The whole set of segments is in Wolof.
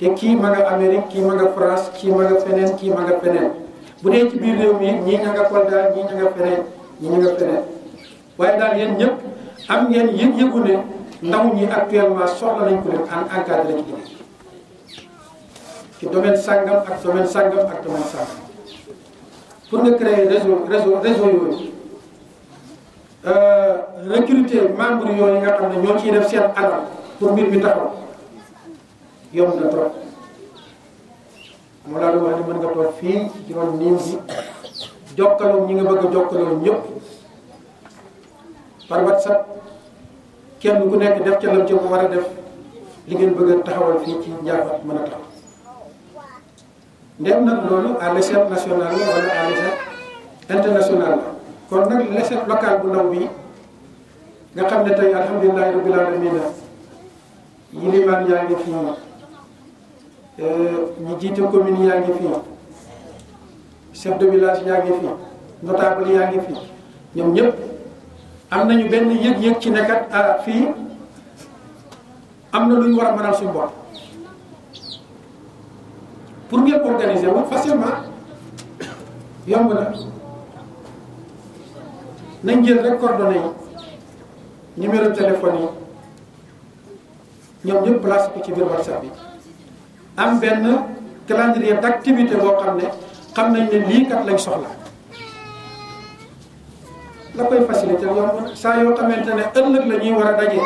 te kii ma nga Amérique kii ma nga France kii ma nga feneen kii ma nga feneen bu dee ci biir réew mi ñii ña nga Kolda ñii ña nga feneen ñii ña nga feneen waaye daal yéen ñëpp am ngeen yëg-yëgu ne ndaw ñi actuellement soxla nañ ko leen en encadré ci liggéey ci domaine sangam ak domaine sangam ak domaine sangam pour nga créer réseau réseau réseau yooyu recruter membre yooyu nga xam ne ñoo ciy def seen alal pour mbir mi taxaw yomb na trop moo laa doon wax ni mën nga toog fii ci ron niim bi jokkaloo ñi nga bëgg a jokkaloo ñëpp par WhatsApp kenn ku nekk def ca lam ca mu war a def li ngeen bëgg a taxawal fii ci njaafaat mën a taxaw ndem nag loolu à l'échelle nationale la wala à l'échelle internationale la kon nag l'échelle locale bu ndaw bi nga xam ne tey alhamdulilahi rabbil alamin yilimaan yaa ngi fii ñi jiite commune yaa ngi fii chef de village yaa ngi fii notable yaa ngi fii ñoom ñëpp am nañu benn yëg-yëg ci nekkat ah fii am na lu ñu war a mënal suñu bopp pour ngeen organiser wu facilement yomb na nañ jël rek coordonnées yi numéro téléphone yi ñoom ñëpp place ko ci biir WhatsApp bi am benn calendrier d'activité boo xam ne xam nañ ne lii kat lañ soxla la koy faciliter yomb saa yoo xamante ne ëllëg la ñuy war a daje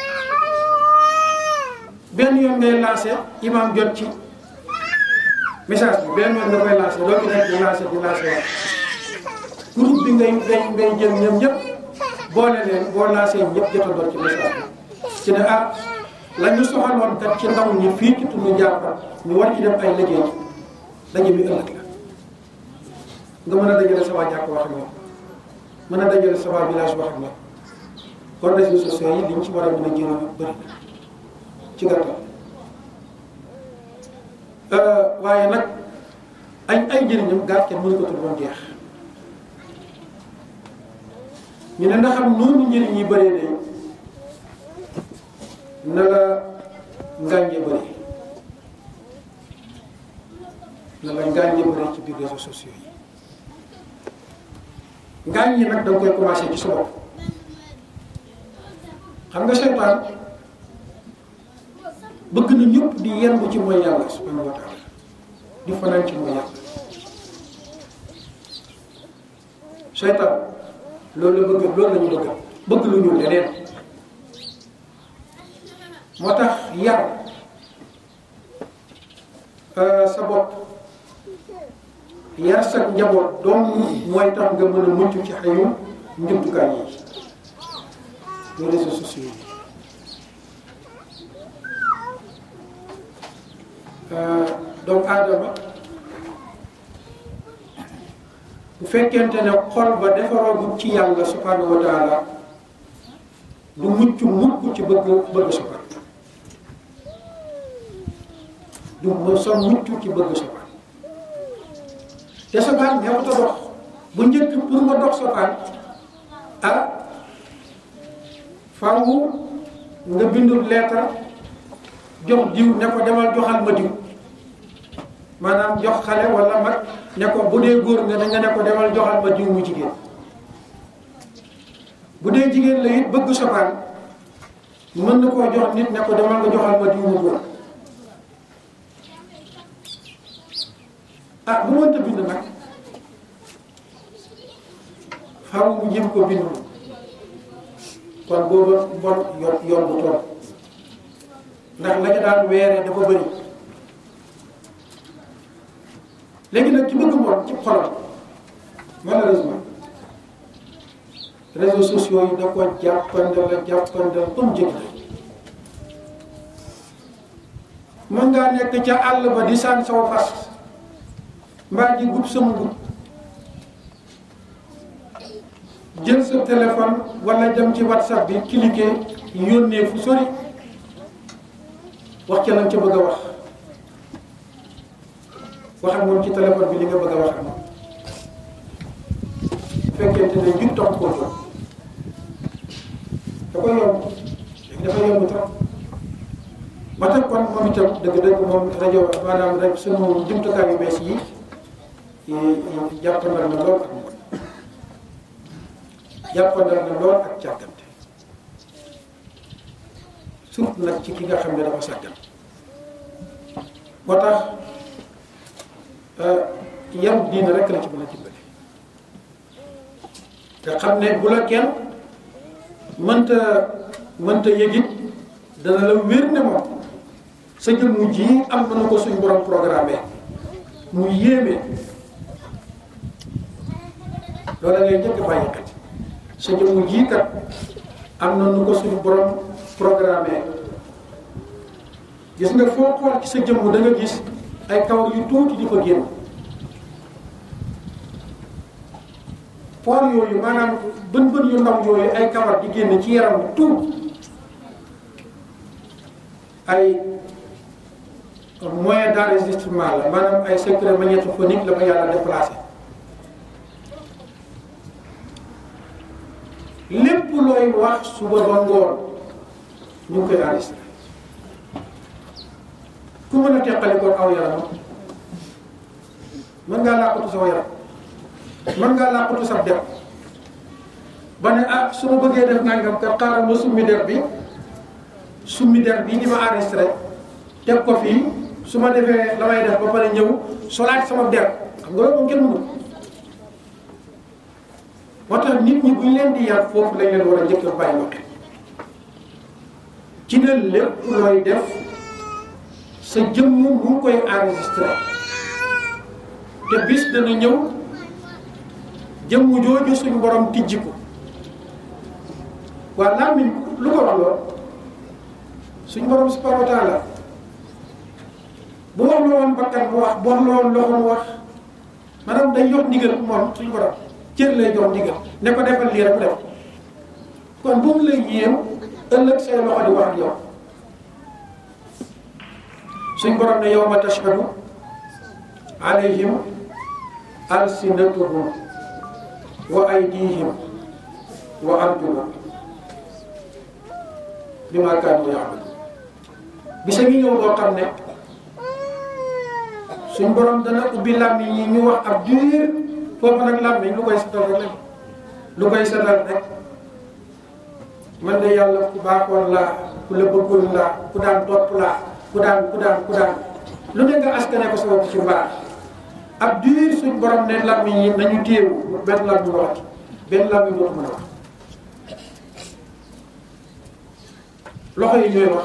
benn yoon ngay lancé imam jot ci message bi benn yoon nga koy lancé doo fi nekk di lancé di lancé waat groupe bi ngay ngay ngay jël ñoom ñëpp boole leen boo lancé ñëpp jotandoo ci message bi ci ne ah la ñu soxaloon kat ci ndaw ñi fii ci tund Ndiaffate ñu war ci def ay liggéey daje bi ëllëg la nga mën a dajale sa waa jàkk wax ak ñoom mën a dajale sa waa village wax ak ñoom kon réseaux sociaux yi liñ ci war a mën a jëriñ bëri ci gàttal waaye nag ay ay njëriñam gàtt kenn mënu ko tudd ba mu jeex ñu ne ndax xam noonu njëriñ yi bëree de na la ngànje bëri na la ngànje bëri ci biir réseaux sociaux yi ngànje nag da nga koy commencé ci sa bopp xam nga seytaan bëgg na ñëpp di yendu ci mooy yàlla subhanahu wa taala di fanaan ci mooy yàlla seytaan loolu la bëgg loolu la ñu bëgg bëgg lu ñu leneen moo tax yar sa bopp yar sa njaboot doom mooy tax nga mën a mucc ci xayu njumtukaay yi les réseaux sociaux yi donc aadama bu fekkente ne xol ba defaroogu ci yàlla subhanahu wa taala du mucc mukk ci bëgg bëgg sopar du ma son mucc ci bëgg sopar te sopar neexut a dox bu njëkk pour nga dox sopar ah faaw nga bindul leetar jox diw ne ko demal joxal ma diw maanaam jox xale wala mag ne ko bu dee góor nga nga ne ko demal joxal ma diw mu jigéen bu dee jigéen la it bëgg sopaan mën na koo jox nit ne ko demal nga joxal ma diw mu góor ah bu mënta bind nag faaw mu jëm ko bindu kon booba bon yo yomb tool ndax la ca daan weeree dafa bëri léegi nag ci bëgg mbon ci xolam malheureusement réseaux sociaux yi da ko jàppandal la jàppandal ba mu jëkk mën ngaa nekk ca àll ba di saan saw fas mbaa di gub sama gub jël sa téléphone wala dem ci whatsapp bi cliquer yónnee fu sori wax ca lañ ca bëgg a wax wax ak moom ci téléphone bi li nga bëgg a wax ak moom bu fekkente ne njub tax koo jóg da koy yomb léegi dafa yomb trop ba tax kon moom itam dëgg-dëgg moom rajo maanaam rek sunu jumtukaay yu bees yi jàppandal na lool ak moom jàppandal na lool ak càggante surtout nag ci ki nga xam ne dafa sàggan moo tax yaru diina rek la ci mën a dimbali te xam ne bu la kenn mënta mënta yëgit dana la wér ne moom sa jëmm ji am na ko suñ borom programme mu yéeme loola ngay njëkk bàyyi xel sa jëmm ji kat am na nu ko suñu borom programme gis nga foo xool ci sa jëmm da nga gis ay kawar yu tuuti di ko génn poor yooyu maanaam bën bën yu ndaw yooyu ay kawar di génn ci yaram bi tuut ay moyen d'enregistrement la maanaam ay secret magnétophonique la ko yàlla déplacé lépp looy wax suba ba ngoon ñu ngi koy enregistré ku mën a teqali kon aw yaram mën ngaa làqatu saw yaram mën ngaa làqatu sab der ba ne ah su ma bëggee def nangam kat xaaral ma summi der bi summi der bi di ma enregistré teg ko fii su ma defee la may def ba pare ñëw solaat sama der xam nga loolu moom kenn mënu moo tax nit ñi bu ñu leen di yar foofu lañ leen war a njëkk a bàyyi waxee ci ne lépp looy def sa jëmm mu ngi koy enregistré te bis dana ñëw jëmm jooju suñu borom tijji ko waa làmmiñ lu ko wax lool suñu borom subhanahu wa taala bu wax la woon bakkan mu wax bu wax la woon loxo mu wax maanaam day jox ndigal moom suñu borom cër lay jox ndigal ne ko defal lii rek def kon bu mu lay yéem ëllëg say loxo di wax ak yow suñ borom ne yawma tashhadu alayhim alsinatuhum wa aydihim wa arjuluhum bima kaanu ya'malun bisa ngi ñëw boo xam ne suñ borom dana ubbi làmmiñ yi ñu wax ab diir foofu nag làmmiñ lu koy setal rek lu koy setal rek man de yàlla ku baaxoon laa ku la bëggoon laa ku daan topp laa ku daan ku daan ku daan lu ne nga askane ko sa bopp ci mbaax ab diir suñ borom ne làmmiñ yi nañu téewu benn làmmiñ waxati benn làmmiñ dootu mën a wax loxo yi ñooy wax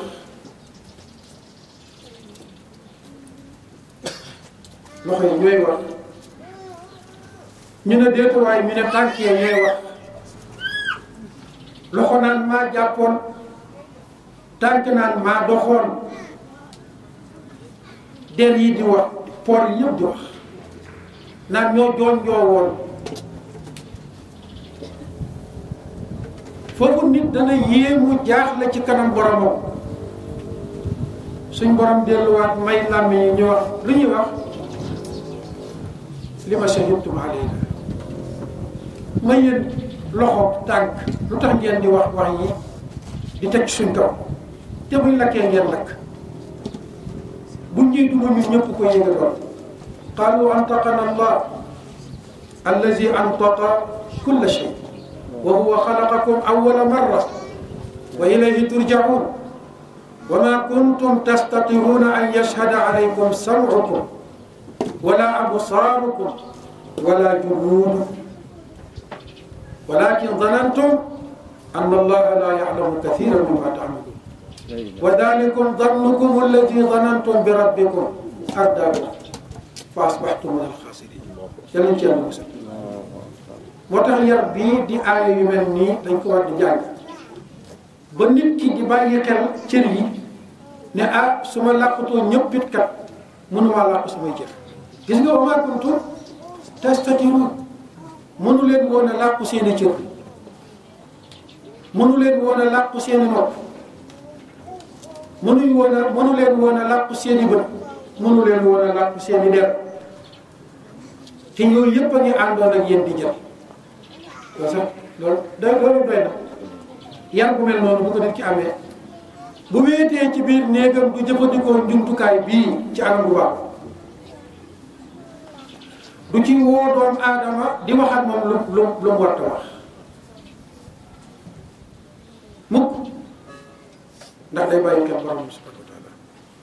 loxo yi ñooy wax ñu ne déetuwaay ñu ne tànk yi ñooy wax loxo naan maa jàppoon tànk naan maa doxoon der yi di wax por yi yëpp di wax naan ñoo joon joo woon foofu nit dana yéemu jaaxle ci kanam boromam suñ borom delluwaat may làmmi yi ñu wax lu ñuy wax li ma shahidtum alayna ma yéen loxo tànk lu tax ngeen di wax wax yi di teg suñ kaw te buñ lakkee ngeen lakk buñ ñuy duma ñun ñëpp ko yéega doon qaalu antaqana allah allazi antaqa kulla shay wa huwa xalaqakum awwala marra wa ilayhi turjaun wa ma kuntum tastatiruna an yashhada alaykum sam'ukum wala absaarukum wala junuudukum walakin zanantum anna allaha la ya'lamu kathiran mimma ta'malun wa dhalikum dhannukum allati dhanantum bi rabbikum ardaakum fa asbahtum min al-khasirin yàlla ci yàlla musal moo tax yar bii di aaya yu mel nii dañ ko war di jàng ba nit ki di bàyyi xel cër yi ne ah su ma làqutoo ñëpp it kat mënumaa làqu samay cër gis nga wa maa kuntum tastatiruun mënu leen woon a làqu seen i cër mënu leen woon a làqu seen i nopp mënuñ woon a mënu leen woon a làqu seen i bët mënu leen woon a làqu seen i der te yooyu yëpp a ngi àndoon ak yéen di jël loolu sax loolu da loolu doy na yar bu mel noonu bu ko nit ki amee bu wéetee ci biir néegam du jëfandikoo njumtukaay bii ci anam bu baax du ci woo doom aadama di wax ak moom lu lu lu mu war a wax mukk ndax day bàyyi xel borom subhanahu wa taala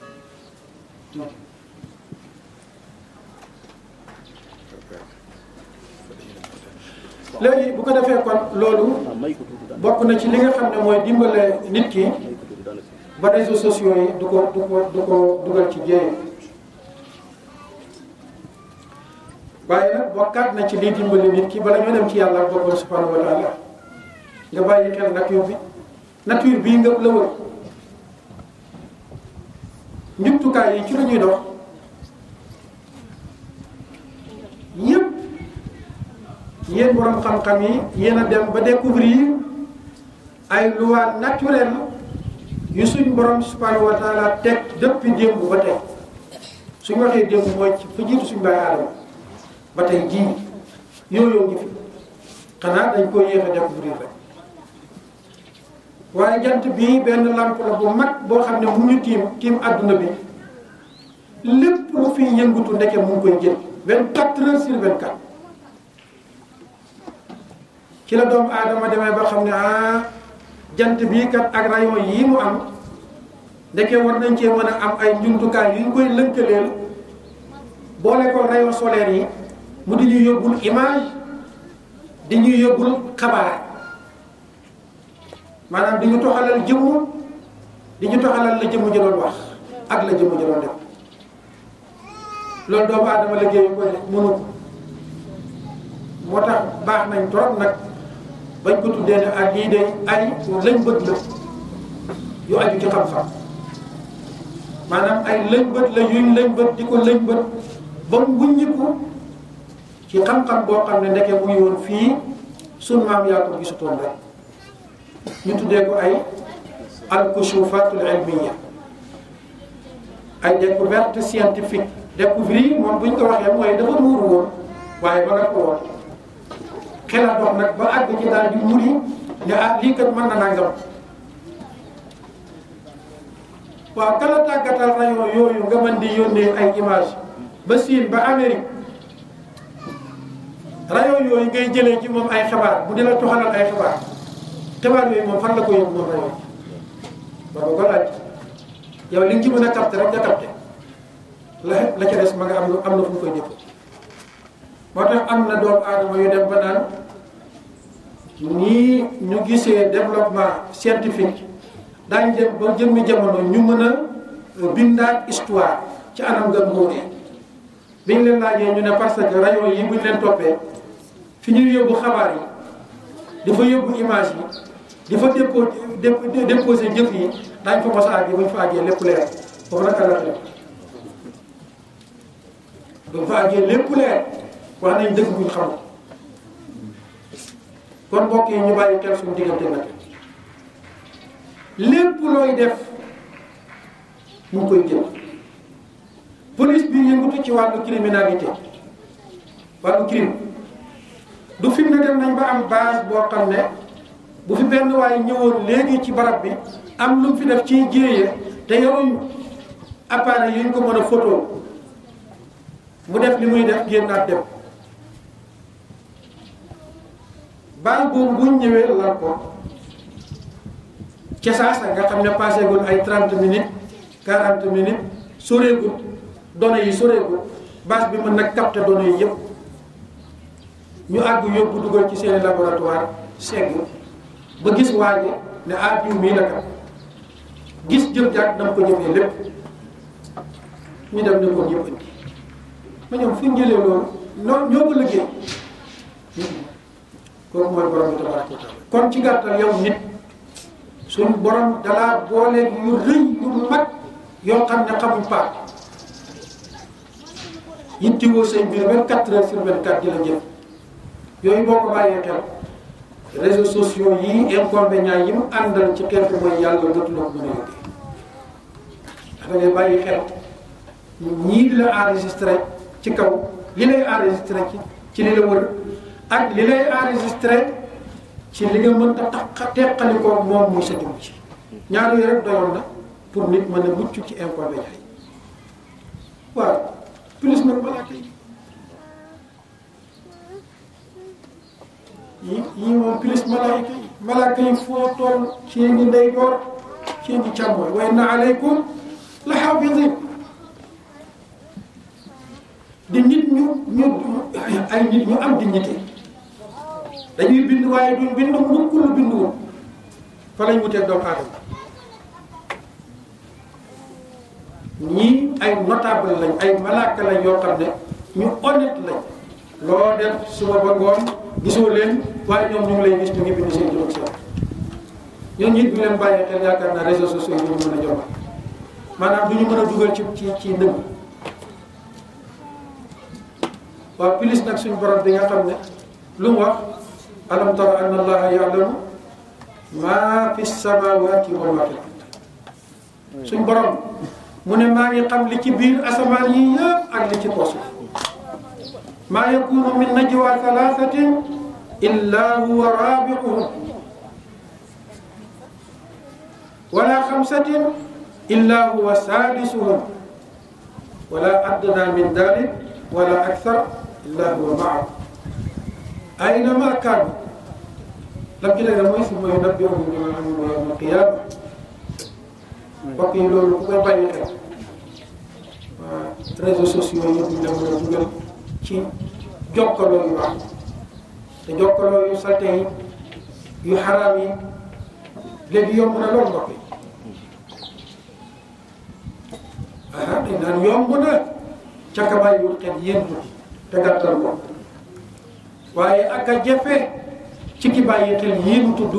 léegi bu ko defee kon loolu bokk na ci li nga xam ne mooy dimbale nit ki ba réseaux sociaux yi du ko du ko du ko dugal ci jéeye waaye nag bokkaat na ci liy dimbali nit ki bala ñoo dem ci yàlla ak boppam subhanahu wa taala nga bàyyi xel nature bi nature bii nga la wër njumtukaay yi ci la ñuy dox yépp yéen borom xam-xam yi yéen a dem ba découvrir ay lois naturelles yu suñ borom subhanahu wa taala teg depuis démb ba tey suñ waxee démb mooy ci fa jiitu suñ baay aadama ba tey jii yooyu ngi fi xanaa dañ ko yéex a découvrir rek waaye jant bii benn lamp la bu mag boo xam ne mu ñu tiim tiim àdduna bi lépp lu fi yëngutu ndeke mu ngi koy jël vingt quatre heures sur vingt quatre ci la doomu aadama demee ba xam ne ah jant bii kat ak rayon yii mu am ndeke war nañ cee mën a am ay njumtukaay yu ñu koy lëkkaleel boole ko rayon solaire yi mu di ñuy yóbbul image di ñuy yóbbul xabaar maanaam di ñu toxalal jëmm di ñu toxalal la jëmm ji doon wax ak la jëmm ji doon def loolu doomu aadama liggéeyu ko mënu ko moo tax baax nañ trop nag bañ ko tuddee ne ak lii de ay lañ bët la yu aju ci xam-xam maanaam ay lañ bët la yuñ lañ bët di ko lañ bët ba mu wuññiku ci xam-xam boo xam ne ndeke muy woon fii sun maam yaa ko gisutoon rek ñu tuddee ko ay al-kushufatul ilmiya ay découverte scientifique découvrir moom bu ñu ko waxee mooy dafa muuru woon waaye ba nga ko woon xelal dox nag ba àgg ci daal di muri ne ah lii kat mën na nangam waaw kala tàggatal rayon yooyu nga mën di yónnee ay image ba Siin ba Amérique rayon yooyu ngay jëlee ci moom ay xabaar bu di la toxalal ay xabaar xibaar yooyu moom fan la ko yóbbu moom rayon ba ko ko laaj yow li nga ci mën a capté rek nga capté la la ca des ma nga am am na fu mu koy def moo tax am na doomu aadama yu dem ba naan nii ñu gisee développement scientifique daañ dem ba jëmmi jamono ñu mën a bindaat histoire ci anam nga muuree biñ leen laajee ñu ne parce que rayon yi buñ leen toppee fi ñuy yóbbu xabaar yi di fa yóbbu image yi di fa dépo déposé jëf yi daañ fa mos a àggee buñ fa àggee lépp leer foofu nag la def buñ fa àggee lépp leer wax nañ dëgg buñ xamul kon mbokk yi ñu bàyyi xel suñu diggante nag lépp looy def mu ngi koy jël police bi yëngatu ci wàllu criminalité wàllu crime du fi mu ne dem nañ ba am base boo xam ne bu fi benn waaye ñëwoon léegi ci barab bi am lu mu fi def ci jéeye te yoruñ appareil yi ñu ko mën a photo mu def li muy def génnaat dem base boobu buñ ñëwee lan ko ca saasa nga xam ne passé gul ay 30 minutes 40 minutes soreegul données yi soreegul base bi mën na capter données yi yëpp ñu àgg yóbbu dugal ci seeni laboratoire segg ba gis waaje ne ah jiw mii la kat gis jëf jàkk dama ko jëfee lépp ñu dem ne ko ñëpp indi ma ñoom fu ñu jëlee loolu noo ñoo ko liggéey kooku mooy borom bi tabaraka wa taala kon ci gàttal yow nit suñ borom dalaa boole yu rëy yu mag yoo xam ne xamuñ paak yittiwoo say mbir 24 heures sur 24 di la jëf yooyu boo ko bàyyee xel réseaux sociaux yi inconvénients yi mu àndal ci xeetu mooy yàlla dootu la ko mën a yóbbee ndax da ngay bàyyi xel ñii di la enregistré ci kaw li lay enregistré ci ci li la wër ak li lay enregistré ci li nga mën a tax teqali ko moom muy sa jëm ci ñaar yooyu rek doyoon na pour nit mën a mucc ci inconvénients yi waaw plus nag malaaka yi yi yi moom plus malaaka yi malaaka yi foo toll ci ngi ndeyjoor ci ngi càmmooñ wa inna aleykum la xaafidin di nit ñu ñu ay nit ñu am dignité dañuy bind waaye duñ bind mukk lu binduwul fa lañ wuteeg doomu aadama ñii ay notable lañ ay malaaka lañ yoo xam ne ñu honnête lañ loo def suba ba ngoon gisoo leen waaye ñoom ñu ngi lay gis ñu ngi bind seen juróom seen ñoom ñit ñu leen bàyyee xel yaakaar naa réseaux sociaux yi ñu mën a jomal maanaam du ñu mën a dugal ci ci ci ndëgg waaw plus nag suñu borom bi nga xam ne lu mu wax alam tara anna allaha ya'lamu ma fi samawati wa ma fi ard suñ borom mu ne maa ngi xam li ci biir asamaan yi yëpp ak li ci kaw suuf maa yakunu min najwa thalathatin illa huwa rabi'uhum wala xamsatin illa huwa sadisuhum wala adna min dalik wala akthar illa huwa ma'ahum aynama kaanu lam ci léegi mooy summa yunabbi'uhum bima 'amilu yawma al-qiyama mbokk yi loolu ku koy bàyyi xel waa réseaux sociaux yi duñ la mën a dugal ci jokkaloo yu baax te jokkaloo yu salte yi yu xaraam yi léegi yomb na loolu mbokk yi ah dañ naan yomb na ca ka bàyyiwul xel yéen te gàttal ko waaye ak a jafe ci ki bàyyi xel yéen tudd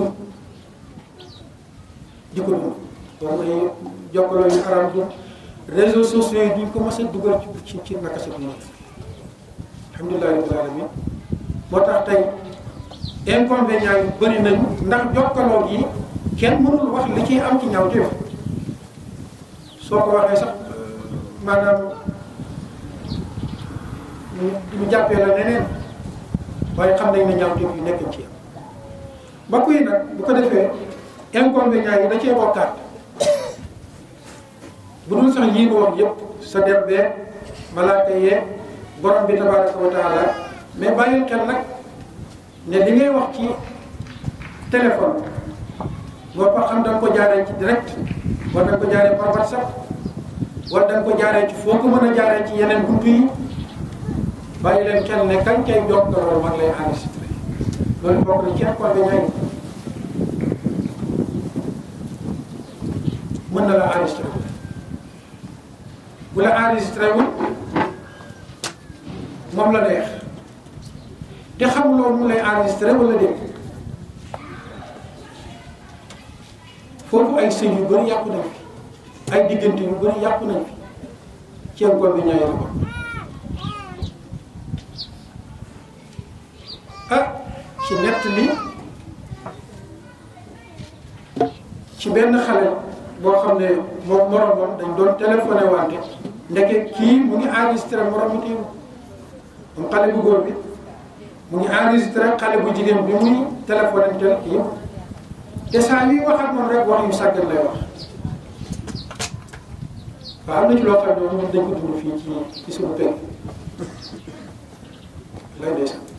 di ko dund donc ay jokkaloo yu xaraam du réseaux sociaux yi duñ ko mës a dugal ci ci naka sa dund alhamdulilah rabbil alamin moo tax tey inconvénients yu bëri nañu ndax jokkaloo gi kenn mënul wax li ciy am ci ñaaw téef soo ko waxee sax maanaam ñu jàppee la neneen waaye xam nañ ne ñaaw téef yu nekk ci am mbokk yi nag bu ko defee inconvénients yi da cee bokkaat bu dul sax yii nu wax yëpp sa der bee malaaka yee borom bi tabaraka wa taala mais bàyyil xel nag ne li ngay wax ci téléphone boo ko xam da nga ko jaaree ci direct wala da nga ko jaaree par whatsapp wala da nga ko jaaree ci foo ko mën a jaaree ci yeneen buntu yi bàyyi leen xel ne kañ kay jokk loolu mag lay enregistré loolu bokk na ci inconvénients yi mën na la enregistré bu la enregistré wul moom la neex te xam loolu mu lay enregistré wala déet foofu ay sëy yu bëri yàqu nañ fi ay diggante yu bëri yàqu nañ fi ci inconvénients yi la ko ah ci nett li ci benn xale boo xam ne moom moromam dañ doon téléphoné wante ndeke kii mu ngi enregistré morom mi moom xale bu góor bi mu ngi enregistré xale bu jigéen bi muy téléphoné tel yëpp te saa yuy wax ak moom rek wax yu sàggan lay wax waaw am na ci loo xam ne moom dañ ko dund fii ci ci suñu pegg lay dee sax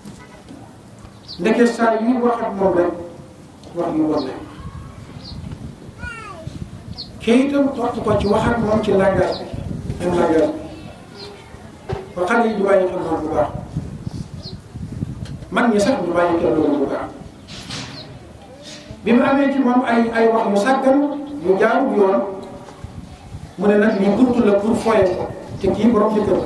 ndeke saa yuy wax ak moom rek wax yu bon lay wax kii itam topp ko ci wax ak moom ci langage bi même langage bi ba xale yi ñu bàyyi xel loolu bu baax mag ñi sax ñu bàyyi xel loolu bu baax bi mu amee ci moom ay ay wax yu sàggan yu jaarul yoon mu ne nag lii buntu la pour foye ko te kii borom jëkkër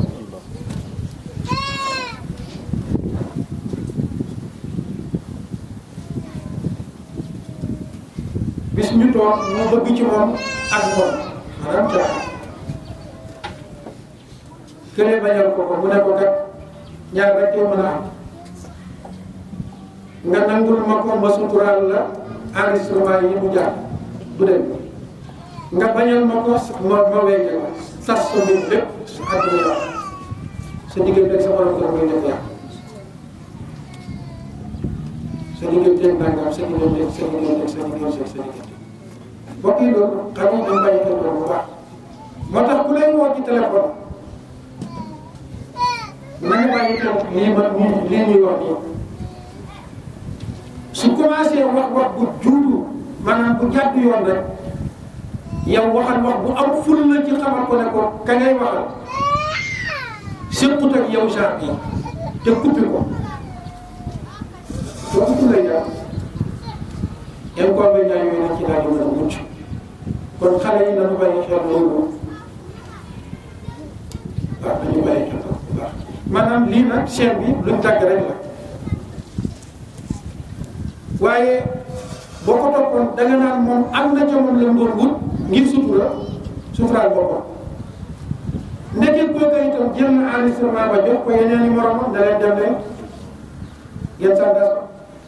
bis ñu toog mu bëgg ci moom ak moom maanaam caaxaan kële bañal ko ko mu ne ko kat ñaar rek koy mën a am nga nangul ma ko ma suturaal la enregistrement yi mu jaar du dem nga bañal ma ko ma ma wéy la tas sa mbir lépp sa àdduna yàq sa diggante ak sa borom kër muy def yàq sa diggante ak nangam sa diggante sa diggante sa diggante sa diggante mbokk yi loolu xam nga dañ bàyyi xel loolu bu baax moo tax ku lay woo ci téléphone na nga bàyyi xel lii ma lii ñuy wax nii su commencé wax wax bu juutu maanaam bu jàdd yoon rek yow waxal wax bu am ful la ci xamal ko ne ko ka ngay waxal séqut ak yow genre bi te kuppi ko soo kuppi lay jaar inconvénients yooyu nañ ci daal di mën a mucc kon xale yi nañu bàyyi xel loolu waaw nañu bàyyi xel bu baax maanaam lii nag chaîne bi luñ tàgg rek la waaye boo ko toppoon da nga naan moom am na ca moom la mu doon wut ngir sutura suturaal boppam ndeke kooka itam jël na enregistrement ba jox ko yeneen i moromam da leen dem leen ngeen sandas ko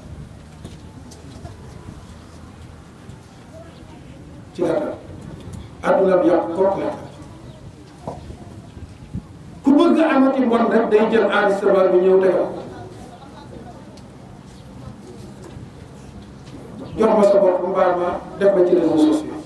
ci gàttal adduna bi yàqu kooku la ku bëgg amati mbon rek day jël enregistrement bi ñëw tegal jox ma sa bopp mbaar ma def ma ci réseaux sociaux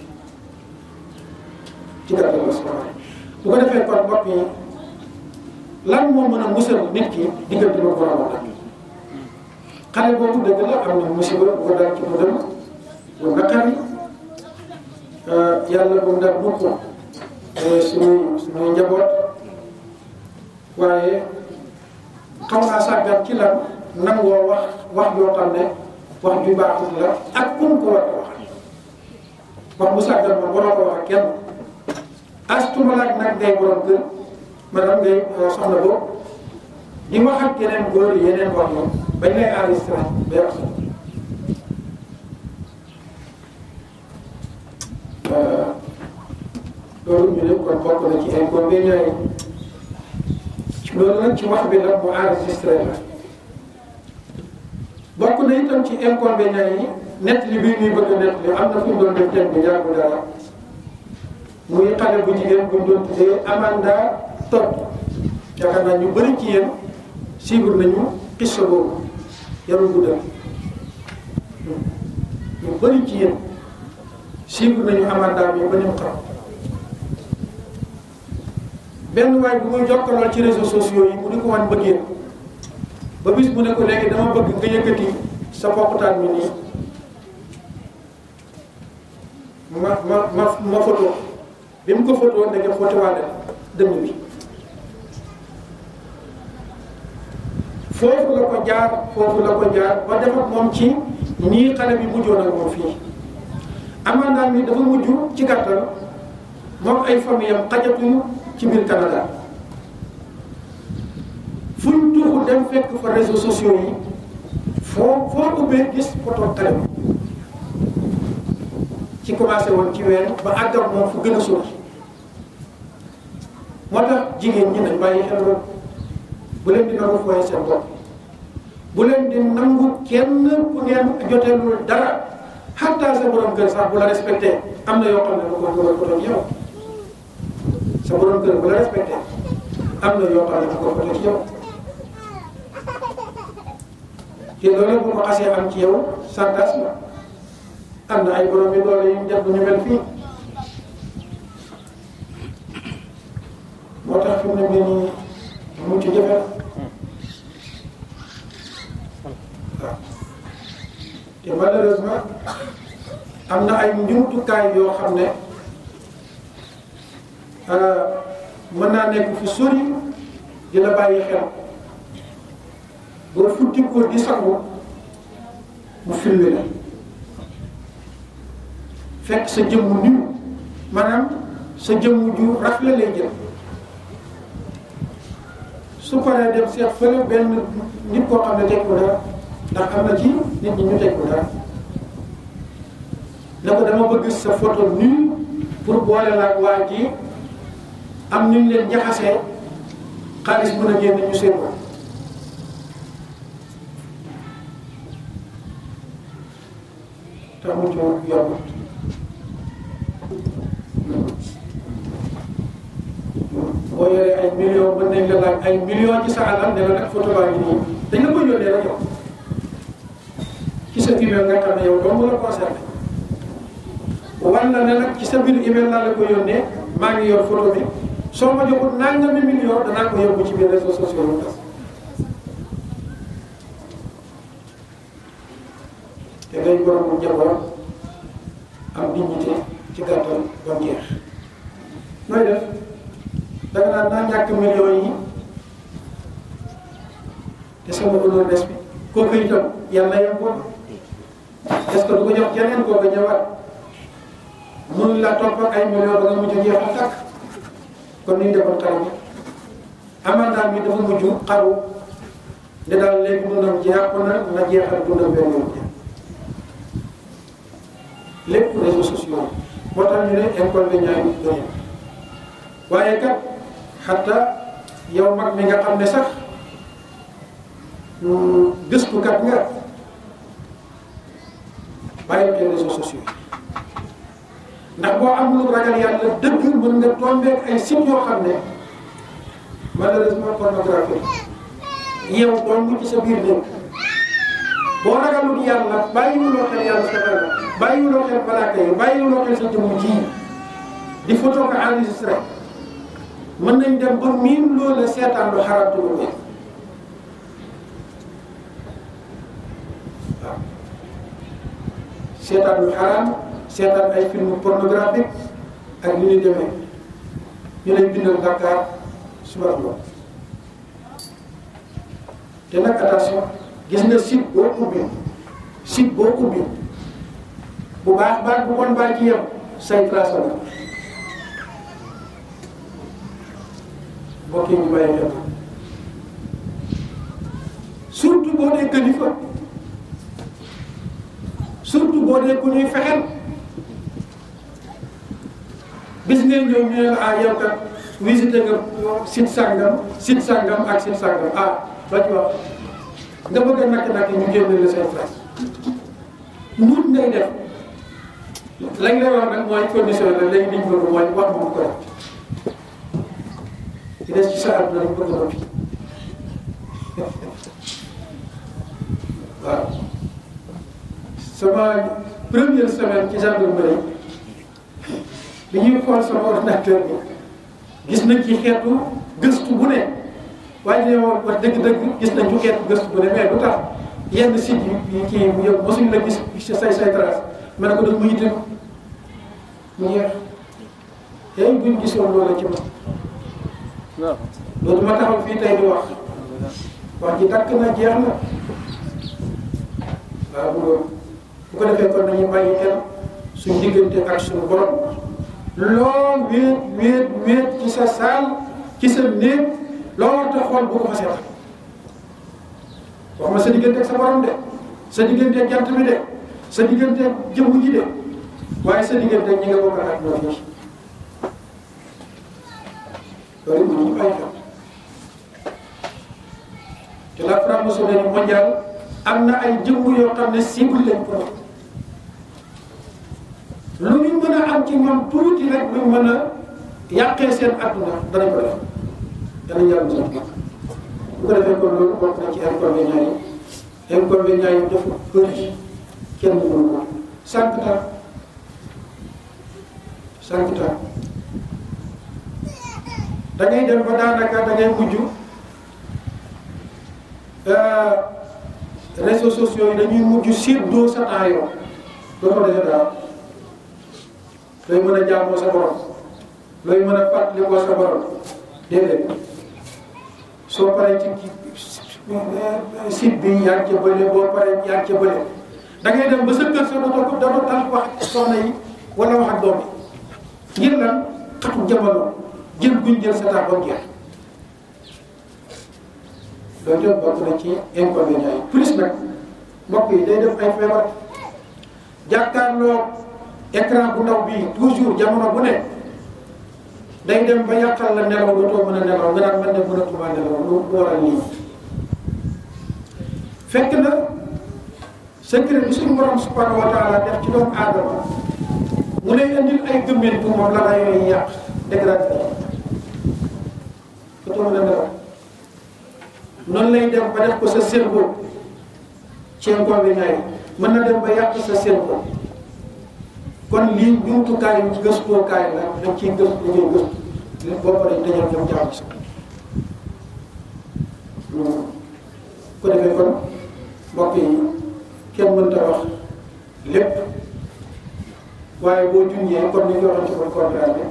ci gàttal la sama bu ko defee kon mbokk yi lan moo mën a musal nit ki diggante ba boromam rek xale boobu dëgg la am na musiba bu ko dal ci mu dem bu naqari yàlla bu mu dal mukk suñuy suñuy njaboot waaye xaw naa sàggan ci lan nangoo wax wax yoo xam ne wax ju baaxul la ak kum ko war a wax wax bu sàggan moom waroo ko wax ak kenn astumalaak nag ngay borom kër maanaam ngay soxna boobu di wax ak yeneen góor yeneen wax moom bañ lay enregistré ba yàq sa loolu ñu ne kon bokk na ci inconvénients yi loolu nag ci wax bi la mu enregistré la bokk na itam ci inconvénients yi nett li bii ñuy bëgg a nett li am na fu ñu doon def thème bi yàggu dara muy xale bu jigéen bu ñu doon tuddee Amanda Todd yaakaar naa ñu bëri ci yéen suivre nañu xissa boobu yarul guddal ñu bëri ci yéen suivre nañu Amanda bi ba ñu xam benn waay bu muy jokkalool ci réseaux sociaux yi mu di ko wan bëggee ba bis mu ne ko léegi dama bëgg nga yëkkati sa pokkutaan mi nii ma ma ma ma photo bi mu ko photo ndeke photo waale dënn bi foofu la ko jaar foofu la ko jaar ba def ak moom ci nii xale bi mujjoon ak moom fii amandaan mi dafa mujj ci gàttal moom ay famille am xajatuñu ci biir Canada fuñ tuuxu dem fekk fa réseaux sociaux yi foo foo ubbee gis photo xale bi ci commencé woon ci weer ba àgg ak moom fu gën a sori moo tax jigéen ñi nañ bàyyi xel loolu bu leen di nangu fooye seen bopp bu leen di nangu kenn ku ngeen joteelul dara xataa sa borom kër sax bu la respecté am na yoo xam ne lu ko dugal ko doon yow sa borom kër bu la respecté am na yoo xam ne lu ko ko doon yow te loolu bu ko xasee am ci yow santas la am na ay borom yi doole yu ñu def bu ñu mel fii moo tax fi mu ne nii nii mu ci jafe waaw te malheureusement am na ay njumtukaay yoo xam ne mën naa nekk fu sori dina bàyyi xel boo futti ko di sangu mu filmé la fekk sa jëmmu niw maanaam sa jëmmu ju rafle lay jël su paree dem seet fële benn nit koo xam ne teg ko dara ndax am na ci nit ñi ñu teg ko dara ne ko dama bëgg sa photo nu pour boole la ak waa ji am ñu leen jaxasee xaalis mën a génn ñu seen ko tax mu ci yombut boo yoree ay millions mën nañ la laaj ay millions ci sa alal ne la nag photo baa ngi nii dañ la koy yónnee rek yow ci sa email nga xam ne yow dong la concerné wan na ne nag ci sa biir email laa la ko yónnee maa ngi yor photo bi soo ma joxul nangami million danaa ko yóbbu ci biir réseaux sociaux yi tas te ngay borom njaboot am dignité ci gàttal ba mu jeex nooy def da nga naan naa ñàkk millions yi te sama honneur des bi kooku itam yàlla yem ko est-ce que du ko jox keneen kooku ñëwaat mënuñ la topp ak ay millions ba nga mujj jeex a tàkk kon ni ñu defoon xaru bi amandaam bi dafa mujj xaru ne daal léegi dundam jeex na na jeexal dundam benn yoon lépp réseaux sociaux moo tax ñu ne inconvénient yi doy waaye kat xatta yow mag mi nga xam ne sax gëstukat nga bàyyi xel réseaux sociaux ndax boo amul ragal yàlla dëgg mën nga tombeek ay sites yoo xam ne malheureusement pornographie yow dong ci sa biir néeg boo ragalul yàlla bàyyiwuloo xel yàlla sa xel bàyyiwuloo xel malaaka yi bàyyiwuloo xel sa jëmm ji di photo ko enregistré mën nañ dem ba miin loola seetaan lu xaraam lu ne waaw seetaan lu xaraam seetaan ay film pornographique ak li ñuy demee ñu lay bindal Dakar suba ngoon te nag attention gis nga site boo ubbi site boo ubbi bu baax baax bu bon baax ci yem say trace la mbokk yi ñu bàyyi xel surtout boo dee kilifa surtout boo dee ku ñuy fexel bis ngeen ñëw ñu ne la ah yow kat visité nga site sangam site sangam ak site sangam ah ba ci wax nga bëgg a nakk-nakk ñu génne la say trace nuut ngay def lañ lay wax nag mooy condition la léegi liñ bëgg mooy wax mu ko def ci des ci sa àdduna dañ bëgg noppi waaw sama première semaine ci gendarmerie bi ñuy xool sama ordinateur bi gis nañ ci xeetu gëstu bu ne waaye ne wax dëgg-dëgg gis nañ ci xeetu gëstu bu ne mais lu tax yenn site yi kii yow mosuñ la gis say say trace ma ne ko dañ mu yitte mu jeex tey buñ gisoon loola ci man loolu ma taxaw fii tey di wax wax ji dakk na jeex na waaw bu bu ko defee kon nañu bàyyi xel suñ diggante ak suñu borom loo wéet wéet wéet ci sa saal ci sa néeg loo war a xool bu ko fa seet wax ma sa diggante ak sa borom de sa diggante ak jant bi de sa diggante ak jëmm ji de waaye sa diggante ak ñi nga bokk ak ñoom yi loolu bu ñu bàyyi xel te la franc-maçonnerie mondiale am na ay jëmm yoo xam ne cible lañ ko lu ñu mën a am ci ñoom tuuti rek luñ mën a yàqee seen adduna danañ ko def danañ yàlla mos a bu ko defee kon loolu bokk na ci inconvénients yi inconvénients yi dafa bëri kenn mënu ko sànq ta sànq ta da ngay dem ba daanaka da ngay mujj réseaux sociaux yi dañuy mujj séddoo sa temps yow doo ko defee daal looy mën a jaamoo sa borom looy mën a fàttalikoo sa borom déedéet soo paree ci site bi yaa ngi ca bële boo paree yaa ngi ca bële da ngay dem ba sa kër sa dootoo ko dootoo tal wax ak soxna yi wala wax ak doom yi ngir lan xatu jamono jël guñ jël sa temps ba mu jeex loolu yëpp bokk na ci inconvénients yi plus nag mbokk yi day def ay feebar jàkkaarloo écran bu ndaw bii toujours jamono bu ne day dem ba yàqal la nelaw dootoo mën a nelaw nga daan mën ne mënatuma nelaw lu waral lii fekk na secret bi suñu borom subhanahu wa taala def ci doomu aadama mu lay indil ay gëmmentu moom la la yooyu yàq dégradé dootoo mën a nelaw noonu lay dem ba def ko sa cerveau ci inconvénient yi mën na dem ba yàq sa cerveau kon lii jumtukaayu gëstookaay la dañ ciy gëstu dañuy gëstu li boo paree dañoo dem jaamu si ko defee kon mbokk yi kenn mënta wax lépp waaye boo junjee comme ni ñu waxoon ci kon conférence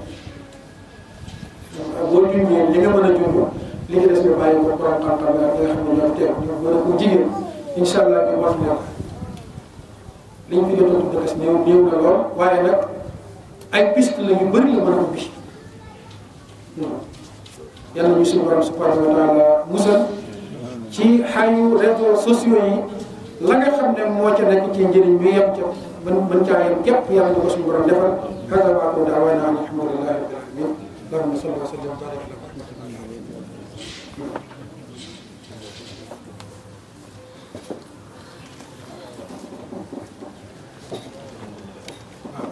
bi boo junjee li nga mën a junj li nga des nga bàyyi ko borom xam-xam la nga xam ne ñoom teew ñu mën a ko jigéen incha allah ñu wax ne liñ fi jot a tudd des néew néew na lool waaye nag ay piste la yu bëri la mën a ubbi yàlla ñu suñu borom subhanahu wa taala musal ci xayu réseaux sociaux yi la nga xam ne moo ca nekk ci njëriñ bi yem ca mën mën caa yem képp yàlla ñu ko suñu borom defal hada wa aqulu da'wana alhamdulillahi rabbil alamin allahumma salli wa sallim wa barik ala